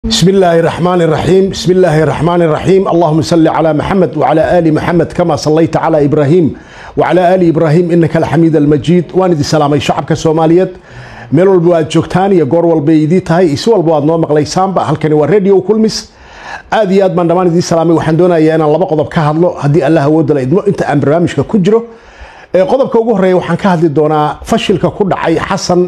بسم الله الرحمن الرحيم بسم الله الرحمن الرحيم اللهم صل على محمد وعلى آل محمد كما صليت على إبراهيم وعلى آل إبراهيم إنك الحميد المجيد واندي سلامي شعبك الصوماليات meel walba aad joogtaan iyo goor walba idii tahay isi walba aad noo maqlaysaanba halkani waa radio kulmis aad iyo aad baan dhammaan idii salaamay waxaan doonayaa inaan laba qodob ka hadlo haddii allah awoodda la idmo inta aan barnaamijka ku jiro qodobka ugu horeeya waxaan ka hadli doonaa fashilka ku dhacay xasan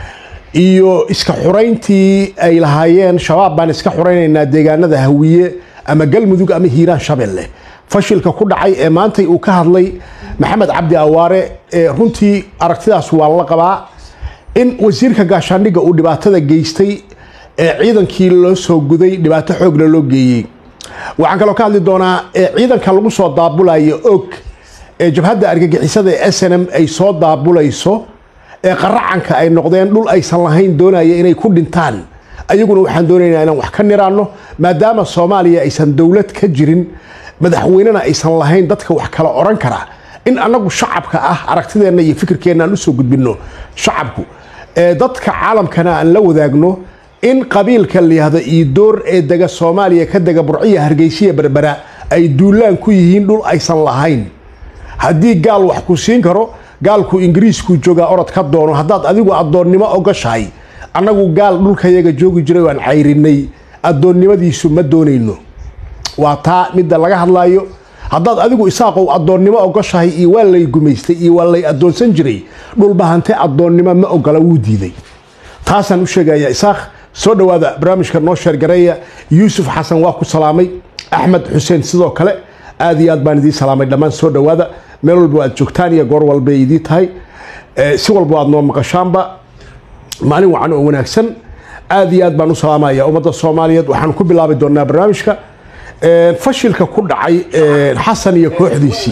iyo iska xurayntii ay lahaayeen shabaab baan iska xuraynaynaa deegaanada hawiye ama galmudug ama hiiraan shabeelle fashilka ku dhacay ee maantay uu ka hadlay maxamed cabdi awaare runtii aragtidaas waa la qabaa in wasiirka gaashaandhigga uu dhibaatada geystay ee ciidankii loo soo guday dhibaato xoogla loo geeyey waxaan kaloo ka hadli doonaa ciidanka lagu soo daabulayo og ee jabhadda argagixisada ee s n m ay soo daabulayso ee qaracanka ay noqdeen dhul aysan lahayn doonaya inay ku dhintaan ayaguna waxaan doonaynaa inaan wax ka niraanno maadaama soomaaliya aysan dowlad ka jirin madaxweynena aysan lahayn dadka wax kala oran kara in annagu shacabka ah aragtideenna iyo fikirkeenna aan usoo gudbinno shacabku ee dadka caalamkana aan la wadaagno in qabiilka layihahdo iidoor ee dega soomaaliya ka dega burciya hargeysiya berbera ay duulaan ku yihiin dhul aysan lahayn haddii gaal wax ku siin karo gaalku ingiriisku joogaa orod ka doono haddaad adigu addoonnimo ogashahay annagu gaal dhulkayaga joogi jiray waan cayrinay addoonnimadiisu ma doonayno waa taa midda laga hadlaayo haddaad adigu isaaqow addoonnimo ogoshahay iyo waa lay gumaystay iyo waa lay addoonsan jiray dhulbahante addoonnimo ma ogola wuu diiday taasaan u sheegayaa isaaq soo dhowaada barnaamijka noo sheergareeya yuusuf xasan waa ku salaamay axmed xuseen sidoo kale aad iyo aad baan idiin salaamay dhammaan soo dhowaada meel walba aad joogtaan iyo goor walbay idii tahay si walba aad noo maqashaanba maalin wacan oo wanaagsan aad iyo aad baan u salaamaya ummadda soomaaliyeed waxaan ku bilaabi doonaa barnaamijka fashilka ku dhacay xasan iyo kooxdiisii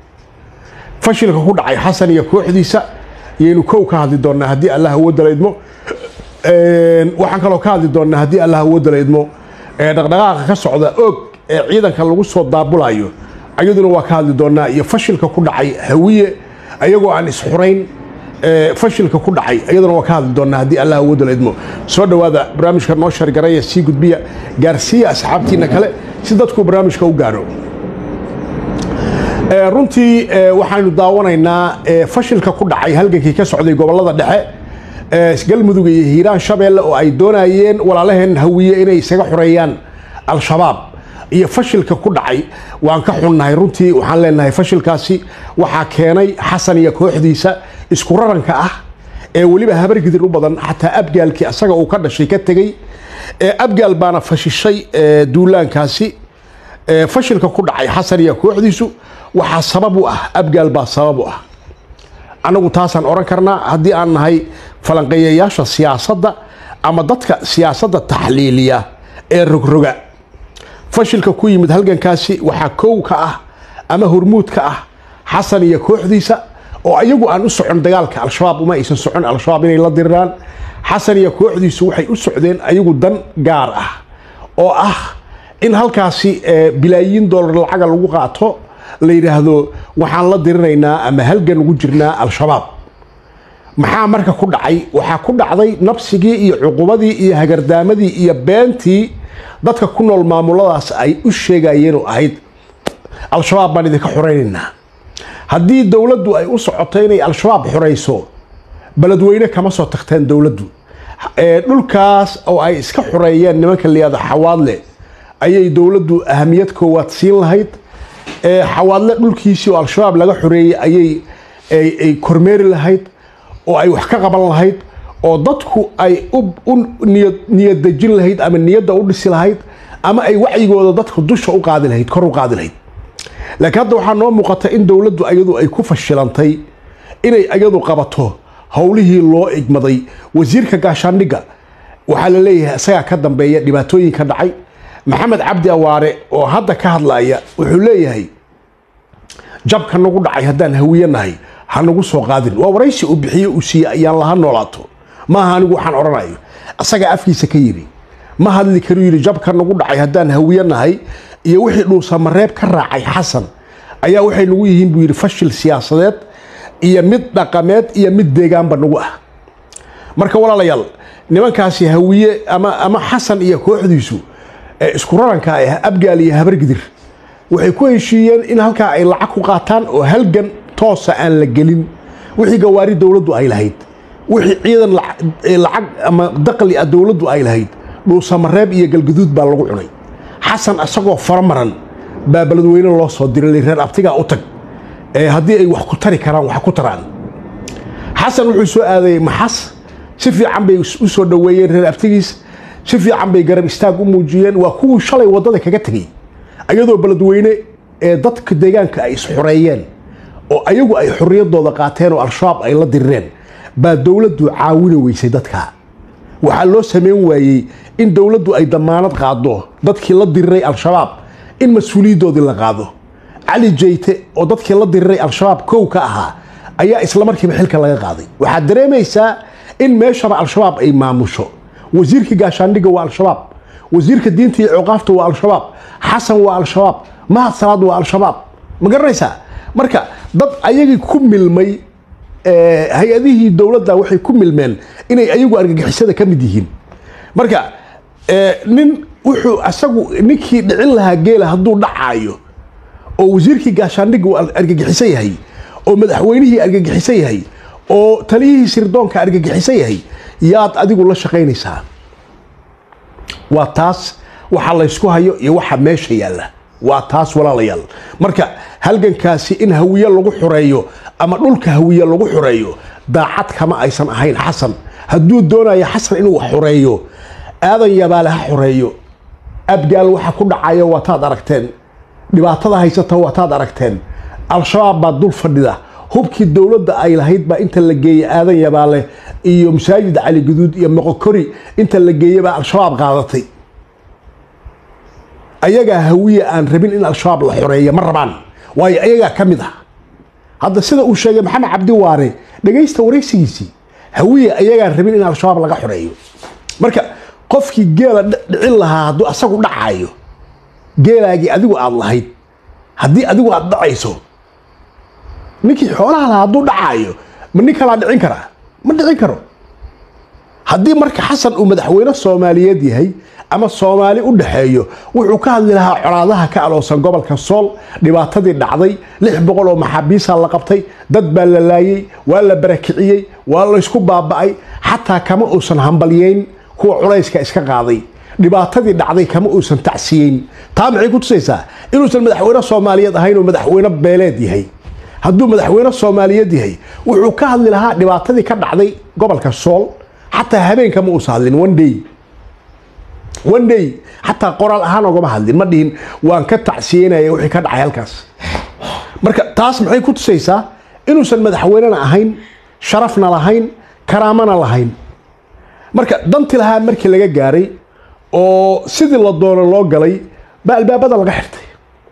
fashilka ku dhacay xasan iyo kooxdiisa yaynu kow ka hadli doonaa haddii allah awoodda la idmo waxaan kaloo ka hadli doonaa haddii allah awoodda la idmo dhaqdhaqaaqa ka socda og ee ciidanka lagu soo daabulayo ayaduna waa ka hadli doonaa iyo fashilka ku dhacay hawiye ayagoo aan isxurayn fashilka ku dhacay ayaduna waa ka hadli doonaa haddii allah awoodda la idmo soo dhowaada barnaamijka noo shargaraya sii gudbiya gaarsiiya asxaabtiina kale si dadku barnaamijka u gaadho runtii waxaynu daawanaynaa fashilka ku dhacay halgankii ka socday gobolada dhexe galmudug iyo hiiraan shabeelle oo ay doonayeen walaalaheen hawiye inay isaga xoreeyaan al-shabaab iyo fashilka ku dhacay waan ka xunnahay runtii waxaan leenahay fashilkaasi waxaa keenay xasan iyo kooxdiisa isku raranka ah ee weliba habargidir u badan xataa abgaalkii asaga uu ka dhashay ka tegey abgaal baana fashishay duulaankaasi fashilka ku dhacay xasan iyo kooxdiisu waxaa sabab u ah abgaal baa sabab u ah annagu taasaan oran karnaa haddii aan nahay falanqeeyayaasha siyaasadda ama dadka siyaasadda taxliiliya ee rogroga fashilka ku yimid halgankaasi waxaa kow ka ah ama hormuud ka ah xasan iyo kooxdiisa oo ayagu aan u socon dagaalka al-shabaab uma aysan socon al-shabaab inay la diriraan xasan iyo kooxdiisu waxay u socdeen ayagu dan gaar ah oo ah in halkaasi bilaayiin dollar lacaga lagu qaato la yidhaahdo waxaan la diriraynaa ama halgan ugu jirnaa al-shabaab maxaa marka ku dhacay waxaa ku dhacday nabsigii iyo cuqubadii iyo hagardaamadii iyo beentii dadka ku nool maamuladaas ay u sheegayeen oo ahayd al-shabaab baan idinka xoraynaynaa haddii dowladdu ay u socoto inay al-shabaab xorayso beledweyne kama soo tagteen dowladdu dhulkaas oo ay iska xoreeyeen nimanka layihahdo xawaadle ayay dowladdu ahamiyad koowaad siin lahayd xawaadle dhulkiisii oo al-shabaab laga xoreeyey ayay ay kormeeri lahayd oo ay wax ka qaban lahayd oo dadku ay u niyadejin lahayd ama niyadda u dhisi lahayd ama ay wacyigooda dadku dusha u qaadi lahayd kor u qaadi lahayd laakiin hadda waxaa noo muuqata in dowladdu ayadu ay ku fashilantay inay ayadu qabato howlihii loo igmaday wasiirka gaashaandhigga waxaa la leeyahay isagaa ka dambeeya dhibaatooyinka dhacay maxamed cabdi awaare oo hadda ka hadlaya wuxuu leeyahay jabka nagu dhacay haddaan hawiye nahay ha nagu soo qaadin waa waraysi uu bixiye uu siiye ayaan laha noolaato maaha anigu waxaan odhanayo isagaa afkiisa ka yidhi ma hadli karu yidhi jabka nagu dhacay haddaan hawiye nahay iyo wixii dhuusamareeb ka raacay xasan ayaa waxay nagu yihiin buu yidhi fashil siyaasadeed iyo mid dhaqameed iyo mid deegaanba nagu ah marka walaalayaal nimankaasi hawiye ama ama xasan iyo kooxdiisu ee isku raranka ah abgaal iyo habargidir waxay ku heshiiyeen in halkaa ay lacag ku qaataan oo halgan toosa aan la gelin wixii gawaari dowladdu ay lahayd wixii ciidan lacag ama daqli ah dowladdu ay lahayd dhuusamareeb iyo galguduud baa lagu cunay xasan isagoo faramaran baa beledweyne loo soo diray reer abtigaa u tag ee haddii ay wax ku tari karaan wax ku taraan xasan wuxuu soo aadayey maxas si fiican bay u soo dhoweeyeen reer abtigiis si fiican bay garab istaag u muujiyeen waa kuwii shalay waddada kaga tegey ayadoo beledweyne ee dadka deegaanka ay isxoreeyeen oo ayagu ay xorriyaddooda qaateen oo al-shabaab ay la dirireen baa dowladdu caawini weysay dadka waxaa loo samayn waayey in dowladdu ay damaanad qaado dadkii la diriray al-shabaab in mas-uuliyaddoodii la qaado cali jeyte oo dadkii la diriray al-shabaab kow ka ahaa ayaa isla markiiba xilka laga qaaday waxaad dareemaysaa in meeshaba al-shabaab ay maamusho wasiirka gaashaandhigga waa al-shabaab wasiirka diinta iyo cuqaafta waa al-shabaab xasan waa al-shabaab mahad salaad waa al-shabaab ma garanaysaa marka dad ayagii ku milmay hay-adihii dowladda waxay ku milmeen inay ayagu argagixisada ka mid yihiin marka nin wuxuu asagu ninkii dhicin lahaa geela hadduu dhacaayo oo wasiirkii gaashaandhigga uu argagixisan yahay oo madaxweynihii argagixisan yahay oo taliyihii sirdoonka argagixisan yahay yaad adigu la shaqaynaysaa waa taas waxa laysku hayo iyo waxa meesha yaalla waa taas walaalayaal marka halgankaasi in hawiye lagu xoreeyo ama dhulka hawiye lagu xoreeyo daacad kama aysan ahayn xasan hadduu doonayo xasan inuu xoreeyo aadan yabaale ha xoreeyo abgaal waxa ku dhacayo waataad aragteen dhibaatada haysata waataad aragteen al-shabaab baa dul fadhida hubkii dowladda ay lahayd baa inta la geeyey aadan yabaale iyo masaajid cali guduud iyo moqokori inta la geeyey baa al-shabaab qaadatay ayagaa hawiye aan rabin in al-shabaab la xoreeya ma rabaan waayo ayagaa ka mid ah hadda sida uu sheegay maxamed cabdi waare dhegaysta waraysigiisii hawiye ayagaan rabin in al-shabaab laga xoreeyo marka qofkii geela dhicin lahaa hadduu asagu dhacaayo geelaagii adigu aad lahayd haddii adigu aad dhacayso ninkii xoolaha lahaa hadduu dhacaayo ma nin kalaa dhicin karaa ma dhicin karo haddii marka xasan uu madaxweyne soomaaliyeed yahay ama soomaali u dhaxeeyo wuxuu ka hadli lahaa colaadaha ka aloosan gobolka sool dhibaatadii dhacday lix boqol oo maxaabiisa la qabtay dad baa la laayey waa la barakiciyey waa laysku baaba'ay xataa kama uusan hambalyeyn kuwa culayska iska qaaday dhibaatadii dhacday kama uusan tacsiyeyn taa maxay ku tusaysaa inuusan madaxweyne soomaaliyeed ahayn oo madaxweyne beeleed yahay hadduu madaxweyne soomaaliyeed yahay wuxuu ka hadli lahaa dhibaatadii ka dhacday gobolka sool xataa habeenka ma uusan hadlin one day one day xataa qoraal ahaan ogama hadlin ma dhihin waan ka tacsiyeynaya wixii ka dhacay halkaas marka taas maxay ku tusaysaa inuusan madaxweynena ahayn sharafna lahayn karaamana lahayn marka danti lahaa markii laga gaaray oo sidii la doono loo galay baa albaabada laga xirtay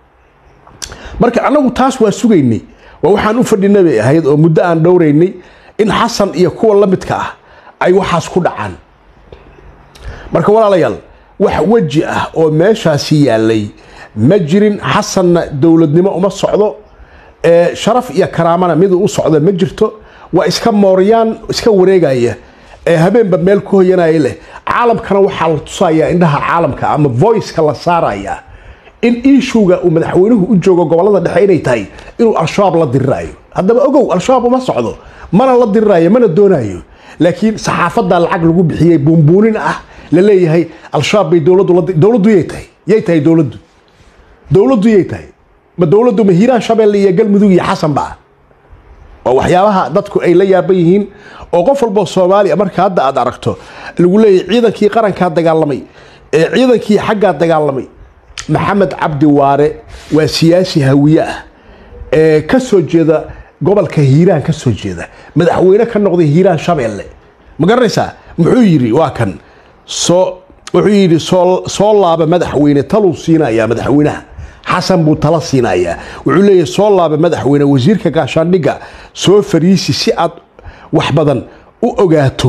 marka annagu taas waa sugaynay waa waxaan u fadhinay bay ahayd oo muddo aan dhowraynay in xasan iyo kuwa la midka ah ay waxaas ku dhacaan marka walaalayaal wax weji ah oo meeshaasi yaalay ma jirin xasanna dowladnimo uma socdo sharaf iyo karaamana miduu u socdo ma jirto waa iska mooryaan iska wareegaya ee habeenba meel ku hoyanaya leh caalamkana waxaa la tusayaa indhaha caalamka ama voiceka la saaraya in iishuga uu madaxweynuhu u joogo gobolada dhexe inay tahay inuu al-shabaab la diriraayo haddaba ogow al-shabaab uma socdo mana la diriraayo mana doonayo laakiin saxaafadda lacag lagu bixiyey buunbuunin ah la leeyahay al-shabaab bay dowladdu dowladdu yay tahay yay tahay dowladdu dowladdu yay tahay ma dowladdu ma hiiraan shabeelle iyo galmudug iyo xasan ba waa waxyaabaha dadku ay la yaaban yihiin oo qof walboo soomaaliya marka hadda aad aragto lagu leeyahay ciidankii qarankaa dagaalamay ee ciidankii xaggaa dagaalamay maxamed cabdi waare waa siyaasi hawiye ah ee ka soo jeeda gobolka hiiraan ka soo jeeda madaxweyne ka noqday hiiraan shabeelle ma garanaysaa muxuu yidhi waa kan soo wuxuu yidhi soo laaba madaxweyne taluu siinayaa madaxweynaha xasan buu tala siinayaa wuxuu leeyahay soo laaba madaxweyne wasiirka gaashaandhigga soo fariisi si aad wax badan u ogaato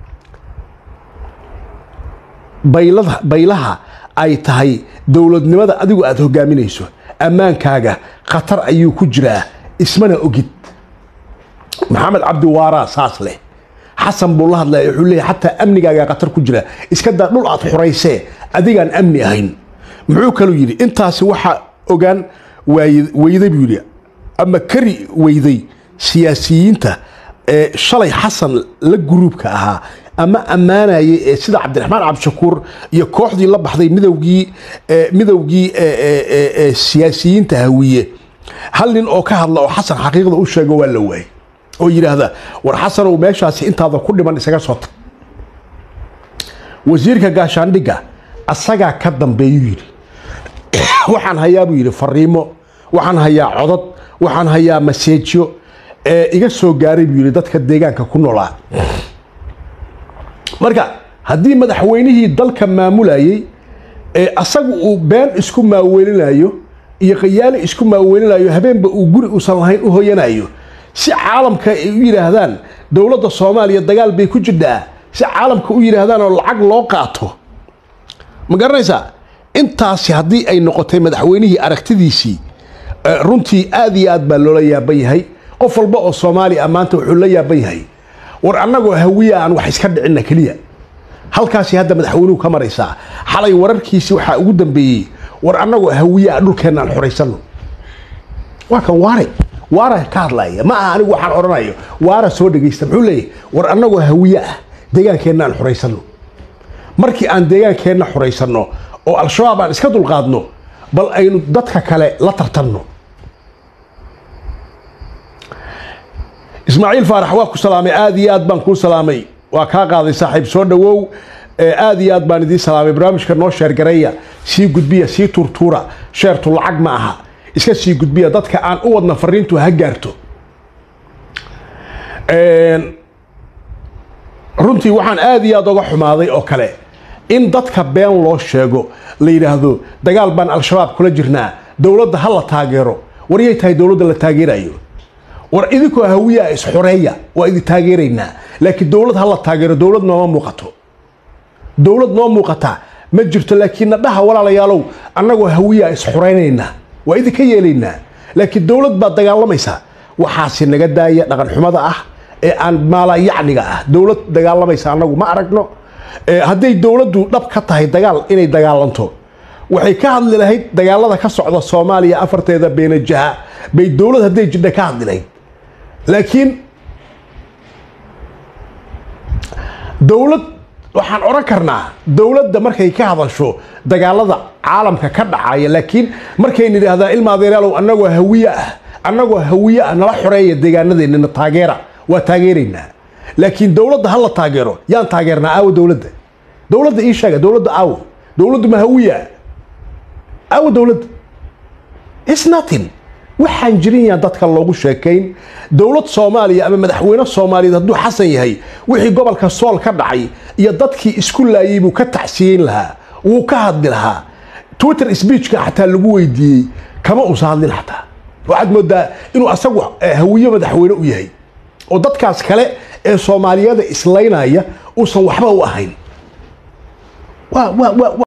baylaha ay tahay dowladnimada adigu aada hogaaminayso ammaankaaga khatar ayuu ku jiraa ismana ogid maxamed cabdi waaraa saas leh xasan buu la hadlaya wuxuu leeyahay xataa amnigaagaa khatar ku jira iska daa dhul aad xuraysee adigaan amni ahayn muxuu kaluu yidhi intaasi waxaa ogaan waay- weyday buu yidhi ama kari weyday siyaasiyiinta ee shalay xasan la guruubka ahaa ama ammaanayay ee sida cabdiraxmaan cabdishakuur iyo kooxdii la baxday midowgii ee midowgii ee ee ee ee siyaasiyiinta hawiye hal nin oo ka hadla oo xasan xaqiiqda u sheego waa la waayay oo yidhaahda war xasanow meeshaasi intaada ku dhiman isaga soo tag wasiirka gaashaandhigga asagaa ka dambeeyuu yidhi waxaan hayaa buu yidhi fariimo waxaan hayaa codod waxaan hayaa maseejyo ee iga soo gaaray buu yidhi dadka deegaanka ku noolaa marka haddii madaxweynihii dalka maamulayay ee asagu uu been isku maaweelinayo iyo qayaali isku maaweelinayo habeenba uu guri uusan lahayn u hoyanayo si caalamka ay u yidhaahdaan dowladda soomaaliya dagaal bay ku jirtaa si caalamka u yidhaahdaan oo lacag loo qaato ma garanaysaa intaasi haddii ay noqotay madaxweynihii aragtidiisii eh, runtii aad iyo aad baa loola yaaban yahay qof walba oo soomaali ah maanta wuxuu la yaaban yahay war annagoo hawiya aan wax iska dhicinna keliya halkaasi hadda madaxweynuhu ka maraysaa xalay wararkiisi waxaa ugu dambeeyey war annagoo hawiya ah dhulkeenna aan xoraysanno waa kan waare waara ka hadlaya ma aha anigu waxaan odhanayo waara soo dhegaysta muxuu leeyahay war annagoo hawiye ah deegaankeenna aan xoraysanno markii aan deegaankeenna xoraysanno oo al-shabaab aan iska dulqaadno bal aynu dadka kale la tartanno ismaaciil faarax waa ku salaamay aad iyo aad baan kuu salaamay waa kaa qaaday saaxiib soo dhowow ee aad iyo aad baan idiin salaamay barnaamijka noo sheergareeya sii gudbiya sii tuurtuura sheertu lacag ma aha iska sii gudbiya dadka aan u wadna fariintu ha gaarto Een, runtii waxaan aad iyo aad uga xumaaday oo kale in dadka been loo sheego la yidhaahdo dagaal baan al-shabaab kula jirnaa dowladda ha la taageero war yay tahay dowladda la taageerayo war idinkoo hawiya isxoreeya waa idin taageeraynaa laakiin dowlad ha la taageero dowlad nooma muuqato dowlad noo muuqata ma jirto laakiin nadhaha walaalayaalow annagoo hawiya isxoreynaynaa waa idinka yeelaynaa laakiin dowlad baad dagaalamaysaa waxaasi naga daaya dhaqan xumada ah ee aan maalayacniga ah dowlad dagaalamaysa annagu ma aragno Ee, hadday dowladdu dhab ka tahay dagaal inay dagaalanto waxay ka hadli lahayd dagaalada ka socda soomaaliya afarteeda beenajaha bay dowlad hadday jidha ka hadli lahayd laakiin dowlad waxaan odhan karnaa dowladda markay ka hadasho dagaalada caalamka ka dhacaya laakiin markay nidhaahdaa ilma adeeraalow annagoo hawiye ah annagoo hawiye ah nala xoreeya deegaanadeennana taageera waa taageeraynaa laakiin dowladda ha la taageero yaan taageernaa aawo dowladda dowladda ii sheega dowladda aawo dowladdu ma hawiye ah aawo dowladda It's nothing waxaan jirin yaan dadka loogu sheekayn dowlad soomaaliya ama madaxweyne soomaaliyeed hadduu xasan yahay wixii gobolka sool ka dhacay iyo dadkii isku laayay buu ka tacsiyeyn lahaa wuu ka hadli lahaa twitter speechka xataa lagu weydiiyey kama uusa hadlin xataa waxaad moodaa inuu asagu eh, hawiye madaxweyne u yahay oo dadkaas kale ee soomaaliyada islaynaya uusan waxba u ahayn waa waa waa